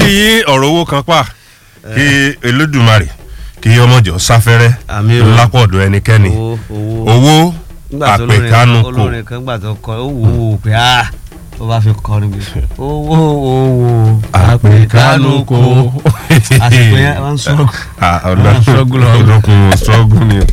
kí ọ̀rọ̀ owó kan pa kí Olódùmarè kí ọmọjọ sáfẹ́rẹ́ Àmín o. lápọ̀dọ̀ ẹnikẹ́ni owó owó owó nígbà tó olórin àpèkánu kò olórin kan gbà tó kọ ó wò ó pé ah tó bá fi kọrin bí owó owó àpèkánu kò àsìkò yẹn wọn sọ struggle on. ọlọ́kùn struggle ni.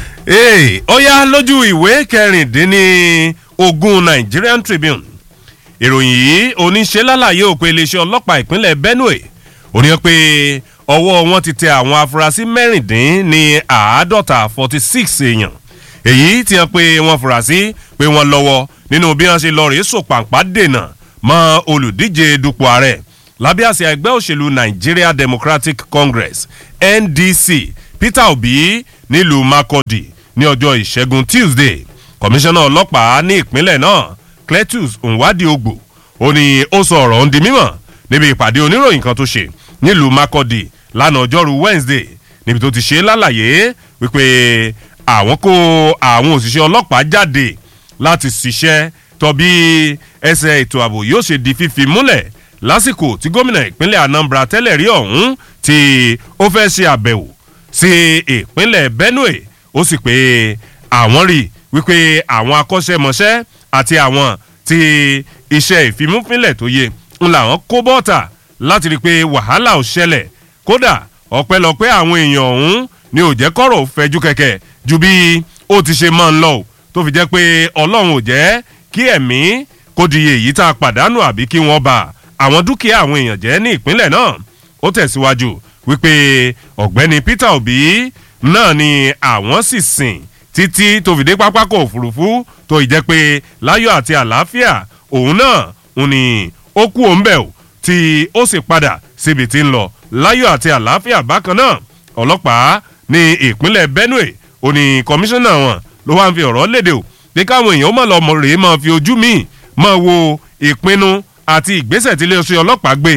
Ee, ó yá lójú ìwé kẹrìndínní ogún Nigerian Tribune ìròyìn yìí oníṣẹ́ lálàyé òpin iléeṣẹ́ ọlọ́pàá ìpínlẹ̀ Benue ó ní pé ọwọ́ wọn ti tẹ àwọn afurasí mẹ́rìndín ní àádọ́ta forty six èèyàn èyí tí wọ́n pé wọ́n fura sí pé wọ́n lọ́wọ́ nínú bí wọ́n ṣe lọ rèé sòpàǹpá dènà mọ́ olùdíje dupò ààrẹ lábẹ́ àsíá ẹgbẹ́ òṣèlú Nigeria Democratic Congress NDC Peter Obi nílùú Makurdi ní ọjọ́ ìṣẹ́gun Tuesday kọmíṣánná ọlọ́pàá ní ìpínlẹ̀ náà Cletus Nwadiogbò ó ní ó sọ ọ̀rọ̀ ń di mímọ̀ níbi ìpàdé oníròyìn kan tó ṣe nílùú Makurdi lánàá ọjọ́rú Wednesday níbi tó ti ṣe lálàyé wípé àwọn kó àwọn òṣìṣẹ́ ọlọ́pàá jáde láti ṣiṣẹ́ tọ́ bí ẹsẹ̀ ètò ààbò yóò ṣe di fífi múlẹ̀ lásìkò tí gómìnà ìpínlẹ̀ Anambra tẹ́lẹ̀ rí ọ̀hún tí ó fẹ́ ṣe àbẹ̀wò sí ìpínlẹ̀ Benue ó sì pé àwọn rí wípé àwọn akọ́ṣẹ́mọṣẹ́ àti àwọn tí iṣẹ́ ìfimúfínlẹ̀ tó yẹ ń làwọn kó bọ́ọ̀tà láti rí i pé wàhálà ò ṣẹlẹ̀ kódà ọpẹ́lọpẹ́ àwọn èèyàn ọ̀hún ni ò jẹ́ kọ́rọ̀ fẹjú kẹ̀kẹ́ ju bí ó ti ṣe máa ń lọ o tó fi jẹ́ pé ọlọ́run ò jẹ́ kí ẹ̀mí kó di èyí tá a pàdánù àbí kí wọ́n bà àwọn dúkìá àwọn èèyàn jẹ́ ní ìpínlẹ̀ náà ó tẹ̀síwájú wípé ọ̀gbẹ́ni Peter Obi náà ni àwọn sì sìn títí tó fi dé pápákọ̀ òfurufú tó ì jẹ́ pé láyọ̀ àti àlàáfíà òun náà òun ni ó kú òun bẹ̀ o tí ó sì padà síbi tí ń lọ láyọ̀ àti àlàáfíà bákan náà ọlọ́pàá ní ìpínlẹ̀ Benue ó ní kọmíṣánná wọn ló wá ń fi ọ̀rọ̀ léde o pé káwọn èèyàn ó má lọ rèé máa fi ojú míì máa wo ìpinnu àti ìgbésẹ̀ tí iléeṣẹ́ ọlọ́pàá gbé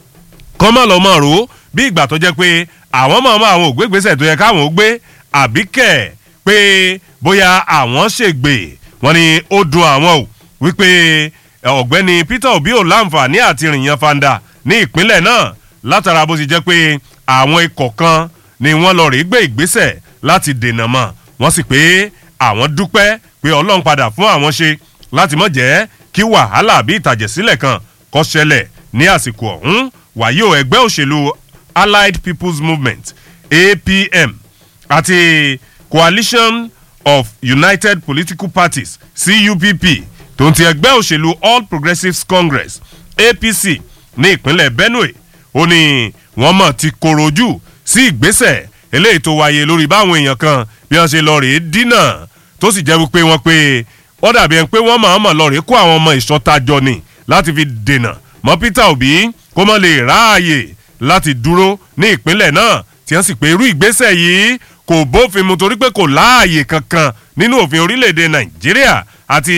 kọ́ má lọ máa rò ó bí ìgbà tó jẹ́ pé àwọn máa máa àwọn ògbégbèsè tó yẹ káwọn ó gbé àbí kẹ̀ pé bóyá àwọn ṣègbè wọ́n ní ó dùn àwọn o wípé ọ̀gbẹ́ni Peter Obi ò láǹfààní àti rìnyàn fanda ní ìpínlẹ̀ náà látara bó ti jẹ́ pé àwọn ikọ̀ kan ni wọ́n lọ rí gbé ìgbésẹ̀ láti dènà mọ́ wọ́n sì pé àwọn dúpẹ́ pé Ọlọ́run padà fún àwọn ṣe láti má jẹ́ kí wàhálà àbí ìtàjẹ̀sílẹ̀ kan kó ṣẹlẹ̀ ní àsìkò ọ̀hún wàyí o ẹgbẹ́ òṣèlú Allied People's Movement APM àti Coalition of United Political Parties CUPP tó ń ti ẹgbẹ́ òṣèlú All Progressives Congress APC ní ìpínlẹ̀ Benue ó ní wọ́n mọ̀ ti korojú sí ìgbésẹ̀ eléyìí tó wáyé lórí báwọn èèyàn kan bí wọ́n ṣe lọ rèé dínà tó sì jẹ́ wípé wọ́n pé ó dàbí ẹni pé wọ́n máa mọ̀ lọ rèé kó àwọn ọmọ ìṣọ́tajọ ni láti fi dènà mọ́ Peter Obi kó mọ́ lè ráàyè láti dúró ní ìpínlẹ̀ náà tí wọ́n sì pé irú ìgbésẹ̀ yìí kò bófin mu torí pé kò láàyè kankan nínú òfin orílẹ̀-èdè Nàìjíríà àti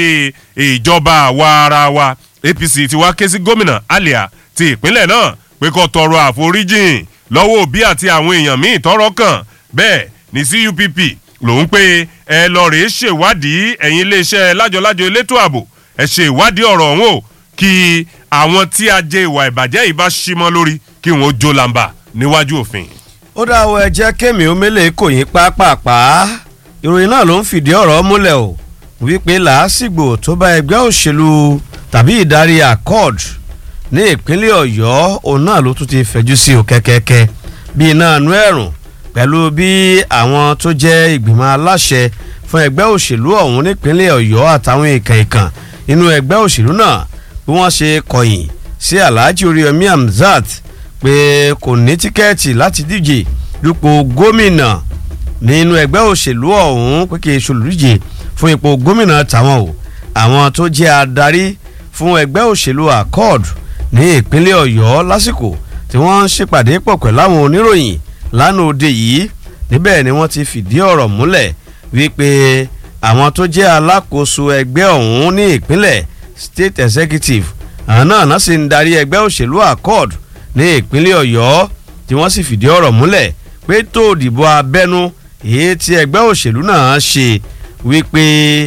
ìjọba àwa ara wa APC ti wá ké sí gómìnà Alia ti ìpínlẹ̀ náà pé kó tọrọ àforíjìn lọ́wọ́ òbí àti àwọn èèyàn míì tọ́rọ̀ kàn bẹ́ẹ̀ ní CUPP lòun pé ẹ lọ rèé ṣèwádìí ẹ̀yin iléeṣẹ́ lájọlájọ elétò ààbò ẹ ṣe ìwádìí ọ̀rọ̀ ọ̀hún o kí àwọn tí a jẹ ìwà ìbàjẹ́ yìí bá ṣímọ́ lórí kí wọ́n jó làǹbà níwájú òfin. ó dáwọ́ ẹ jẹ́ kémi omele kò yín pápápá ìròyìn náà ló ń fìdí ọ̀rọ̀ múlẹ̀ o wípé làásìgbò tó bá ẹgbẹ́ òṣèlú tàbí ìdarí accord ní ìpínlẹ̀ ọ̀yọ́ òun náà ló tún ti fẹ̀jú sí o kẹ́kẹ́kẹ́ bí iná inú ẹ̀rùn pẹ̀lú bí àwọn tó jẹ́ ìgbìmọ̀ aláṣẹ fún ẹgbẹ́ òṣèlú ọ̀hún nípínlẹ̀ ọ̀yọ́ àtàwọn ìkàn ìkàn inú ẹgbẹ́ òṣèlú náà bí wọ́n ṣe kọ̀yìn sí alhaji oríyọmí hamzat pé kò ní tíkẹ́ẹ̀tì láti díje dupò gómìnà nínú ẹgbẹ́ òṣèlú ọ̀hún pé kì í ṣolùdíje fún ipò gómìnà tàwọn o àwọn tó jẹ́ adarí fún ẹgbẹ́ òṣèlú accord ní ìpínlẹ̀ ọ̀yọ́ lásìkò tí wọ́n ń ṣèpàdé pọ̀ pẹ̀lú àwọn oníròyìn lánàá òde yìí níbẹ̀ ni wọ́n ti fìdí ọ̀rọ̀ múlẹ̀ wípé àwọn tó jẹ́ alákòóso ẹgbẹ́ ọ̀hún ní ìpínlẹ̀ state executive àwọn náà náà sì ń darí ẹgbẹ́ òṣèlú accord ní ìpínlẹ̀ ọ̀yọ́ tí wọ́n sì fìdí ọ̀rọ̀ múlẹ̀ pé tó òdìbò abẹ́nú èyí tí ẹgbẹ́ òṣèlú náà ṣe wípé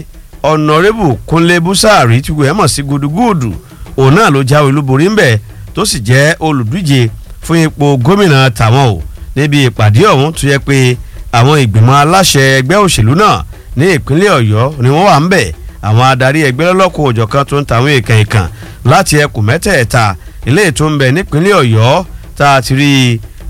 ọ̀nàrẹ́bù kúnlé búsàárì tí wọ́n mọ̀ sí gudugudu òun náà ló jáwé olúborí ńbẹ̀ tó sì jẹ́ olùdíje fún ipò gómìnà tàwọn o níbi ìpàdé ọ̀hún tó yẹ pé àwọn ìgbìmọ̀ aláṣẹ ẹgbẹ́ òṣèlú náà ní ìpínlẹ̀ ọ̀yọ́ ni wọ́n wà ń bẹ̀ àwọn adarí ẹgbẹ́ lọ́lọ́kọ̀ òjọ̀kan tó ń tàwọn èèkàn ìkàn láti ẹkùn mẹ́tẹ̀ẹ̀ta ilé tó ń bẹ nípínlẹ̀ ọ̀yọ́ tá a ti rí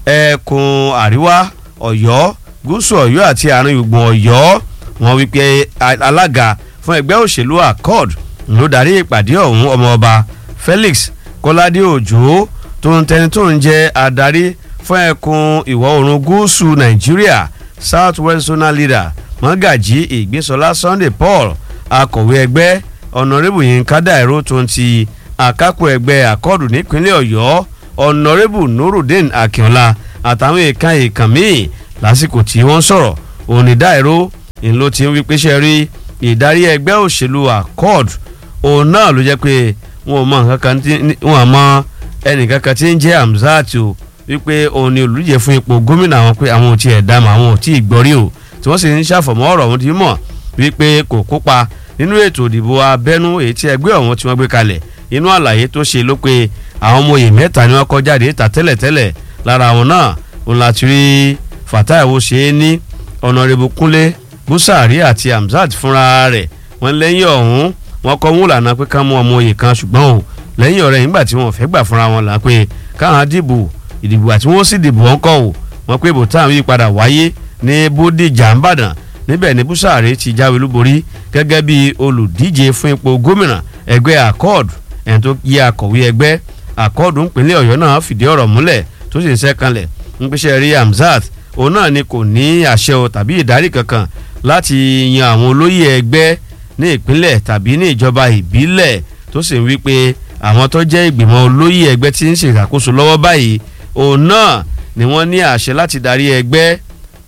ẹkùn àríwá ọ̀yọ́ gúúsù ọ̀yọ́ àti àárín gbùngbùn ọ̀yọ́ wọn wípé alága fún ẹgbẹ́ òṣèlú accord ló darí ìpàdé ọ̀hún ọmọọba felix kọ́ládé òjò tó ń tẹni tó ń jẹ́ adarí fún ẹkùn ìwọ̀ oòrùn gúúsù nàìjíríà south west zonal leader mọ́gàjí ìgbésọlá sunday paul akọ̀wé ẹgbẹ́ ọ̀nàrẹ́bù yínká dàìró tó ń ti àkápò ẹgbẹ́ àkọ́ọ̀dù nípínlẹ̀ ọ̀yọ́ ọ̀nàrẹ́bù nurudeen akínọlá àtàwọn èèkàn èèkàn míì lásìkò tí wọ́n sọ̀rọ̀ òní dàìró ìlú ti ń wí pé ṣe rí ìdarí ẹgbẹ́ òṣèlú accord òun náà ló jẹ́ pé wọn ò mọ nǹkan kan tí wọn mọ ẹnìkan kan tí ń jẹ́ hamzat o wípé òun ni olùdíje fún ipò gómìnà àwọn pé àwọn ò tiẹ̀ dá mọ́ àwọn ò tí ì gbọ́rí o tí wọ́n sì ń ṣàfọ̀mọ́ ọ̀rọ̀ ọ̀hún ti mọ̀ wípé kò kópa nínú ètò ìdìbò abẹ́nú èyí tí ẹgbẹ́ ọ̀hún tí wọ́n gbé kalẹ̀ inú àlàyé tó ṣe ló pé àwọn ọmọ òye mẹ́ta ni wọ́n kọ́ jáde ta tẹ́lẹ̀tẹ́lẹ̀ lára àwọn náà òun láti rí fatai wo ṣe é ní ọ̀nàrẹ́bù kúnlé búsàárì àti hamzat fúnra rẹ̀ wọ́n lẹ́yìn ọ̀hún wọ́n kọ́ mú lànà pé ká mú ọmọ òye kan ṣùgbọ́n o lẹ́yìn ọ̀rẹ́ nígbà tí wọ́n fẹ́ gbà fúnra wọn là pé káwọn dìbò ìdìbò àti wọ́n sì dìbò wọn kọ́ o wọ́n pé bòtáwọn yí padà wáyé ní bódìjà ńbàdàn níbẹ̀ ní búsàárì ti jáwé olúborí gẹ́gẹ́ bí olùdíje fún ipò gómìnà ẹgbẹ́ accord ẹni tó yẹ akọ̀wé ẹgbẹ́ accord ńpínlẹ̀ ọ̀yọ́ náà fìdí ọ̀rọ̀ múlẹ̀ tó sì ń sẹ́kànlẹ̀ ń pèsè rí hamzat òun náà ni kò ní àṣẹ o tàbí ìdarí kankan láti yan àwọn olóyè ẹgbẹ́ ní ìpínlẹ̀ tàbí ní ìjọba ìbílẹ̀ tó sì ń wí pé àwọn tó jẹ́ ìgbìmọ̀ olóyè ẹgbẹ́ tí ń ṣèṣàkóso lọ́wọ́ báyìí òun náà ni wọ́n ní àṣẹ láti darí ẹgbẹ́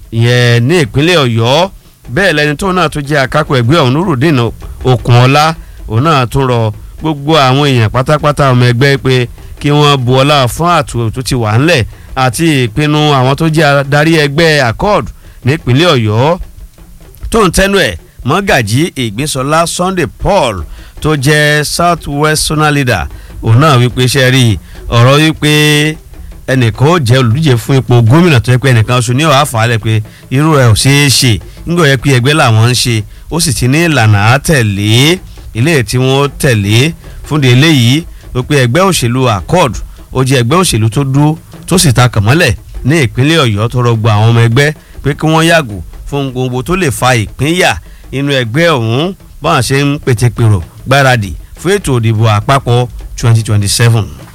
yẹn ní ìpínlẹ̀ ọ̀yọ́ bẹ́ẹ̀ lẹni tó náà tó jẹ́ akápò ẹgbẹ́ ọ̀hún nurudeen okunola òun náà tún rọ gbogbo àwọn èèyàn pátápátá ọmọ ẹgbẹ́ pé kí wọ́n bu ọlá fún àtúntò tó ti wà ńlẹ̀ àti ìpinnu àwọn tó jẹ́ adarí ẹgbẹ́ accord nípínlẹ̀ ọ̀yọ́ tó ń tẹnu ẹ̀ mọ́gàjí ìgbésọlá sunday paul tó jẹ́ south west zonal leader òun náà wípé ṣe rí ọ̀rọ̀ wípé ẹnìkan ó jẹ́ olùdíje fún ipò gómìnà tó yẹ pé ẹnìkan oṣù ní ọ̀há fàálẹ̀ pé irú ẹ̀ ò ṣeé ṣe nígbà yẹ pé ẹgbẹ́ làwọn ń ṣe ó sì ti ní ìlànà àtẹ̀lé ilé tí wọ́n tẹ̀lé fúnde eléyìí wípé ẹgbẹ́ òṣèlú accord ó jẹ́ ẹgbẹ́ òṣèlú tó dúró tó sì ta kàmọ́lẹ̀ ní ìpínlẹ̀ ọ̀yọ́ tó rọgbọ àwọn ọmọ ẹgbẹ́ pé kí wọ́n yàgò fún gbogbo tó lè fa ìpínyà inú ẹgbẹ́ ọ̀hún báwọn ṣe ń pètèpèrò gbáradì fún ètò ìdìbò àpapọ̀ 2027.